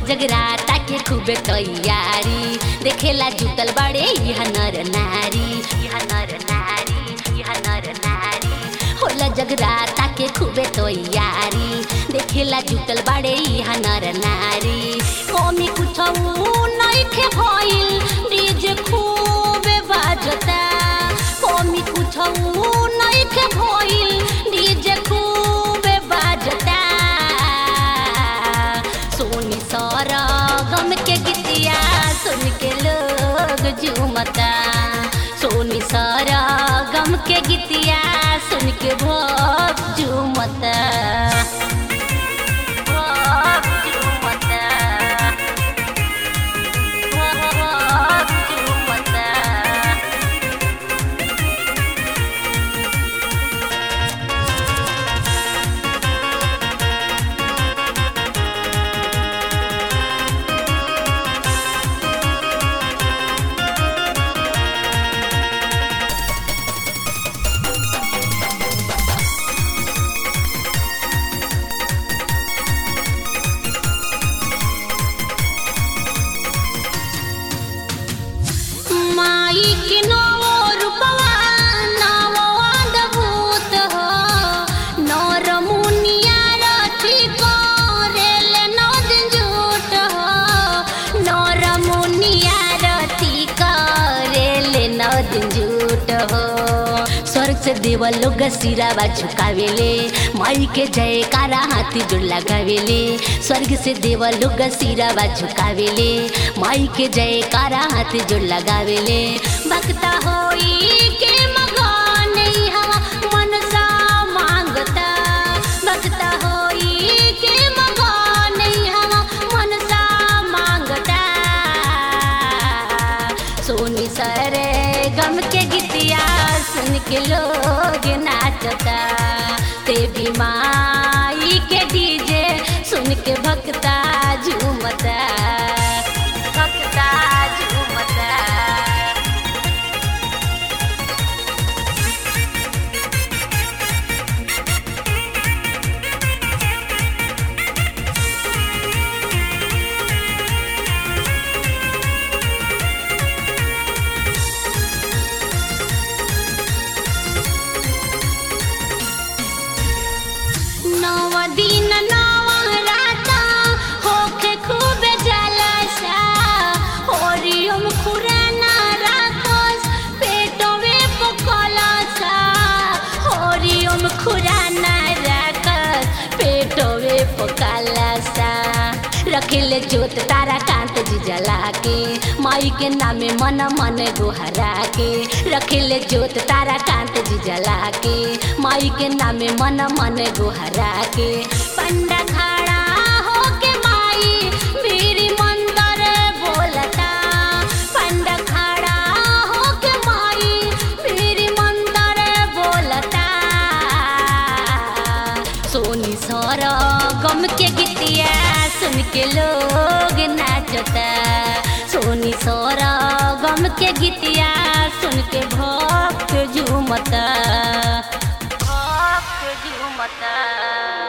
जगराता के खूबे तैयारी देखेला जुटल बड़े यह नर नारी यह नर नारी यह नर नारी होला जगराता के खूबे तैयारी देखेला जुटल बड़े यह नर नारी कमी कुछ नइखे भइल डीजे खूबे बाजता कमी कुछ नइखे भइल डीजे खूबे बाजता सोनी सारा गम के गीतिया सुन के लोग झूमता सोनी सारा गम के गीतिया सुन के भोग झूमता भोग झूमता भोग झूमता माई के नवो रूपवा नवो अद्भुत हो नर मुनिया रथी करेल नौ दिन झूठ हो नर मुनिया रथी करेल नौ दिन झूठ हो स्वर्ग से देव लोग सिरावा झुकावेले माई के जयकारा हाथी जोड़ लगावेले स्वर्ग से देव लोग सिरावा झुकावेले माई के जयकारा हाथी जोड़ लगावेले भक्ता होई के मगन हवा मनसा मांगता भक्ता होई के मगन हवा मनसा मांगता सोनी सरे गम के गीतिया सुन के लोग नाचता ते भी माई के डीजे सुन के भक्ता झूमता भक्ता झूमता नव दिन नव राता होके खूब जलसा ओरियम खुराना राखस पेटवे पकलसा ओरियम खुराना राखस पेटवे पकलसा रखिले जोत तारा कांत जी जला के माई के नामे मन मन गोहरा के रखिले जोत तारा कांत जी जला के माई के नामे मन मन गोहरा के पंडा खड़ा होके माई मेरी मंदर बोलता पंडा खड़ा होके माई मेरी मंदर बोलता सोनी सारा गम के गीतिया सुन के लोग नाचता सोनी सारा गम के गीतिया सुन के भक्त झूमता भक्त झूमता